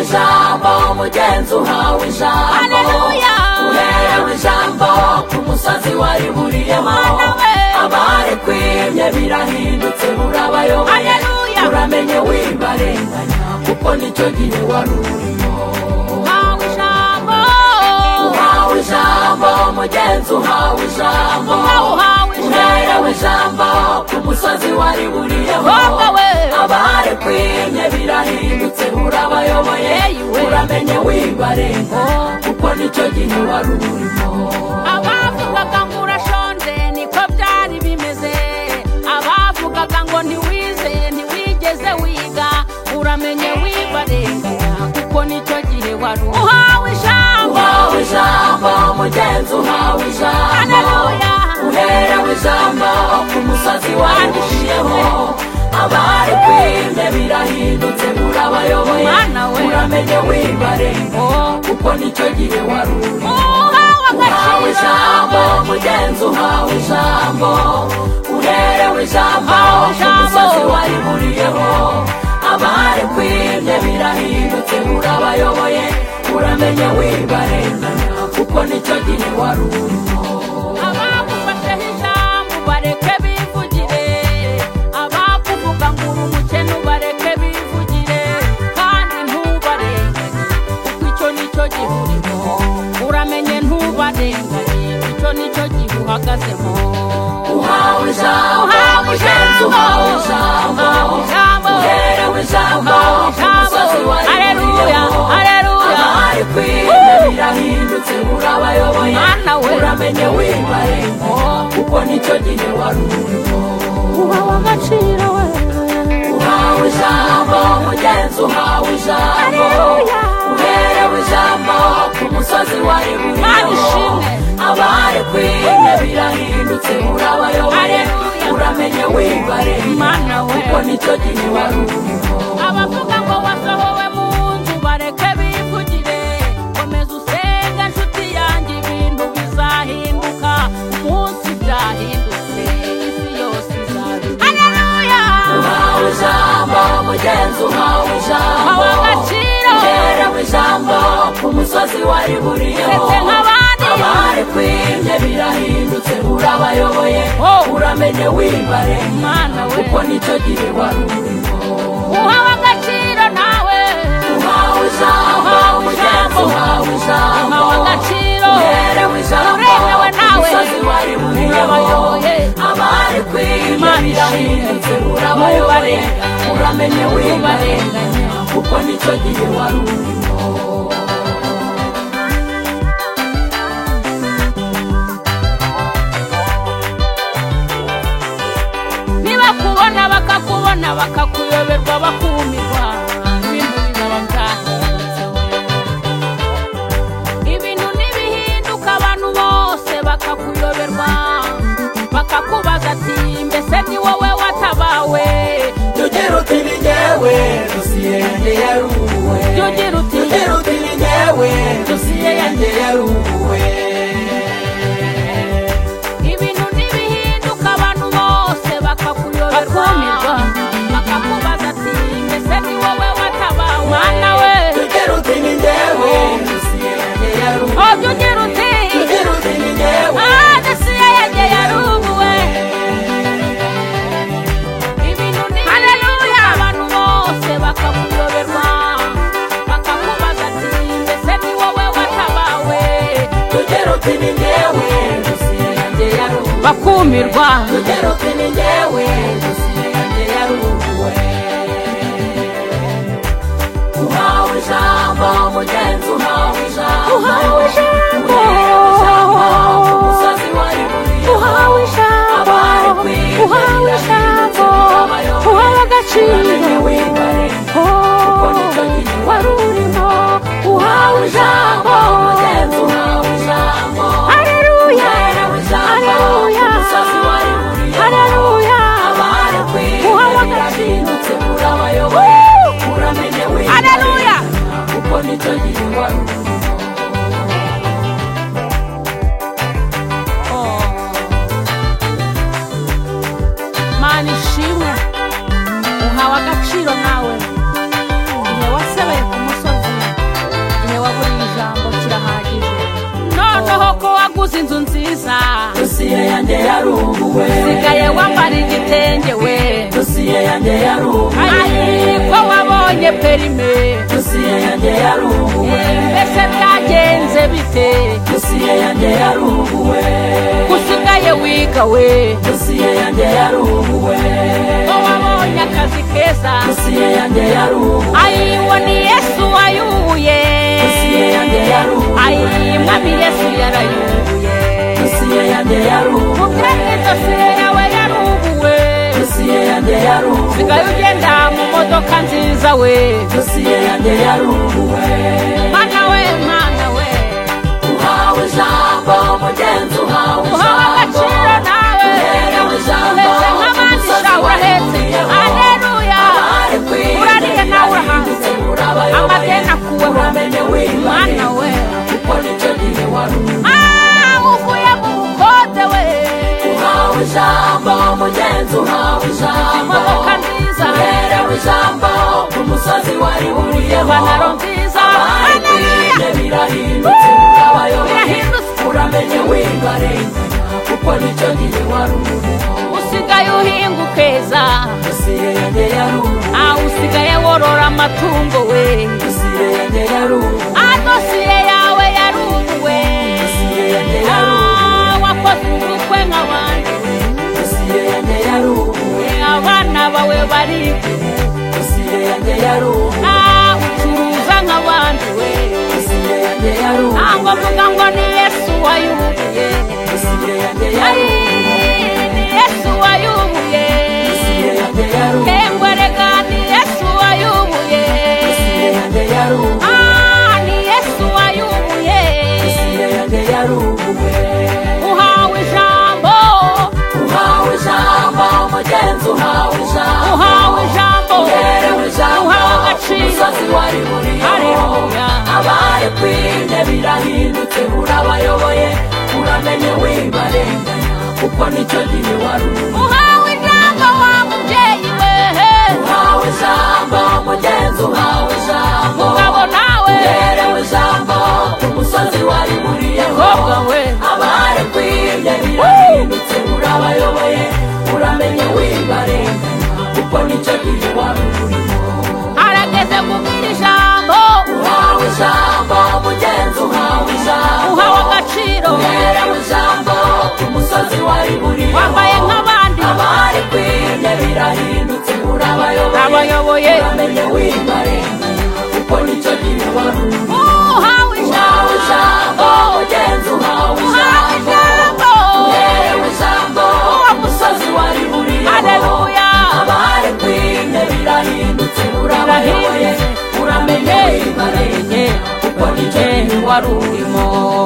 ijambo umugenzi uhawe ijambo Haleluya. uherewe ijambo ku musozi wariburiyemo Mana we. abarekuye birahindutse murabayoboye Haleluya. uramenye wibarenganya kuko nicyo gihe wari urimo Uhawe ijambo uhawe ijambo mugenzi uhawe ijambo Uhawe ijambo. uherewe ijambo ku musozi wari buriyeho Wowe we. abarekuye birahindutse urabayoboye Hey, we. uramenye wibarenga kuko nicyo gihe wari urimo abavugaga ngo urashonje niko byari bimeze abavugaga ngo ntiwize ntiwigeze wiga uramenye wibarengera kuko nicyo gihe wari uri. uhawe ijambo uhawe ijambo mugenzi uhawe ijambo Haleluya. uherewe ijambo ku musozi wandishiyeho abari kwimye birahindutse murabayoboye Mana we. uramenye wibarenga Oh. kuko nicyo gihe wari uri uhawe uhawe ijambo agaciro mugenzi uhawe ijambo uherewe ijambo Uhawe ku ijambo. musozi wari buriyeho abari kwibye birahindutse urabayoboye uramenye wibarenganya kuko nicyo gihe wari urimo abagufasheho ijambo bareke bivugire abakuvuga ngo uri umukene ubareke bivugire kandi ntubarenganye kuko icyo ni cyo gihe urimo uramenye ntubarenganye icyo ni cyo gihe uhagazemo uhawe ijambo Uhawe mugenzi uhawe ijambo. ijambo uherewe ijambo ku musozi wari Haleluya, buriyeho haleluya. abari kwibye birahindutse urabayoboye Mana we. uramenye wibarenganya kuko nicyo gihe wari urimo uhawe agaciro we uhawe ijambo mugenzi uhawe ijambo Haleluya. uherewe ijambo ku musozi wari Mana buriyeho ishimwe. abari kwibye birahindutse urabayoboye Haleluya. uramenye wibarenganya mana we kuko nicyo gihe wari urimo abavuga ngo wasohowe mu nzu bareke bivugire komeza usenge inshuti yanjye ibintu bizahinduka umunsi byahindutse isi yose izahinduka haleluya uhawe ijambo mugenzi uhawe ijambo Uhawe agaciro. uherewe ijambo ku musozi wari buriyeho Ndetse nk'abandi. abari kwibye birahindutse urabayoboye Oh. uramenye wibarenganya mana we kuko nicyo gihe wari urimo uhawe agaciro nawe uhawe ijambo Uhawe mugenzi ijambo. uhawe ijambo Uhawe agaciro. uherewe ijambo Uremewe ku nawe. musozi wari buriyeho Urabayoboye. abari kwibye Imana birahindutse ishimwe. urabayoboye Mubarenganye. uramenye wibarenganya Mubarenganye. kuko nicyo gihe wari urimo nibakubona bakakubona bakakuyoberwa bakumirwa ibintu bizaba byahindutsewe ibintu ntibihinduka abantu bose bakakuyoberwa bakakubaza ati mbese ni wowe watabawe tugira uti ni ngewe dosiye yanjye yaruwe Tugira uti. tugira uti ni ngewe dosiye yanjye yaruwe ibintu ntibihinduka abantu bose bakakuyoberwa Bakumirwa. bakakubaza ati mbese ni wowe watabawe mwana we tugira uti ni ngewe dosiye yanjye yaruwe ojo ugira uti tugira uti ni ngewe adasiye yanjye yarubuwe ibintu haleluya abantu bose bakakuyoberwa bakakubaza ati mbese ni wowe watabawe tugira uti ni ngewe dosiye yanjye yaruwe bakumirwa tugera uti ni ngewe dosiye yanjye yaruwe uhawe ijambo mugenzi uhawe ijambo Uhawe ijambo. uherewe ijambo ku musozi wari buriyeho uhawe ijambo abari kwibye uhawe ijambo birahindutse uhawe uramenye agaciro wibarenganya Oh, wari urimo uhawe ijambo mugenzi uhawe ijambo haleluya uherewe ijambo ku haleluya musozi wari buriyeho haleluya Uhawe agaciro. Woo! Haleluya. kuko nicyo gihe wari mana ishimwe uhawe agaciro nawe igihe wasebeye ku musozi uguze inzu nziza dosiye yanjye yarunguwe usigaye wambara igitenge we dosiye yanjye yarunguwe ari ko wabonye perime dosiye yanjye yarunguwe mbese byagenze bite dosiye yanjye yarunguwe usigaye wiga we dosiye yanjye yarunguwe ko wabonye akazi keza dosiye yanjye yarunguwe ayiwo ni yesu wayuye dosiye yanjye yarunguwe ayi mwami yesu yarayuye dosiye yanjye yarunguwe mubyeyi dosiye yawe yarubuwe dosiye yanjye yarunguwe sigaye ugenda mu modoka nziza we dosiye yanjye yarunguwe mana we mana we uhawe ijambo mugenzi uhawe uhawe ijambo agaciro nawe uherewe ijambo uhetse nk'abandi umusozi shawe urahetse warindiyeho aleluya abari ku isi urariye nawe urahanze barahindutse amadeni urabayoboye akuweho uramenye wiyubashye mana we kuko nicyo gihe wari uri Ah, uvuye mu bukode we uhawe ijambo mugenzi uhawe ijambo Imodoka nziza. uherewe ijambo ku musozi wari uriyeho Ipantaro nziza. abari ku Haleluya. isi birahindutse urabayoboye birahindutse uramenye wibarenganya kuko nicyo gihe wari uriho usigaye uhinga ukeza dosiye yanjye yarunguwe aho usigaye worora amatungo we dosiye yanjye yarunguwe Ah, dosiye yawe yarubuwe dosiye yanjye yarunguwe Ah, wakoze ubukwe nk'abandi dosiye yanjye yarunguwe abana bawe bari dosiye yanjye yarunguwe Ah, ucuruza nk'abandi we dosiye yanjye Ah, ngo yarunguwe vuga ngo ni yesu wayubuye dosiye yanjye ari yarunguwe ni yesu wayubuye dosiye yanjye yarunguwe kengwe rega ni yesu wayubuye dosiye yanjye yarunguwe Ah, ni yesu wayubuye dosiye yanjye yarunguwe uhawe ijambo uhawe ijambo mugenzi uhawe ijambo uhawe ijambo uherewe ijambo uhawe agaciro umusozi wari uriho Haleluya. abari kwinde birahindutse urabayoboye uramenye wibarenganya kuko nicyo gihe wari uri uhawe ijambo wa mubyeyi wehe uhawe ijambo mugenzi uhawe ijambo mugabo nawe uherewe ijambo ku musozi wari uriyeho mukobwa we abari kwinde birahindutse urabayoboye uramenye wibarenganya kuko nicyo gihe wari uriho harageze kubwira ijambo uhawe ijambo mugenzi uhawe ijambo uhawe agaciro uherewe ijambo ku musozi wari buriho wambaye nk'abandi abari kwimye birahindutse urabayoboye abayoboye uramenye wimaremye kuko nicyo gihe wari uri. uhawe uhawe ijambo ijambo mugenzi uhawe uhawe ijambo ijambo uherewe ijambo wa musozi wari buriho haleluya abari kwimye birahindutse urabayoboye uramenye wimaremye kuko nicyo gihe wari urimo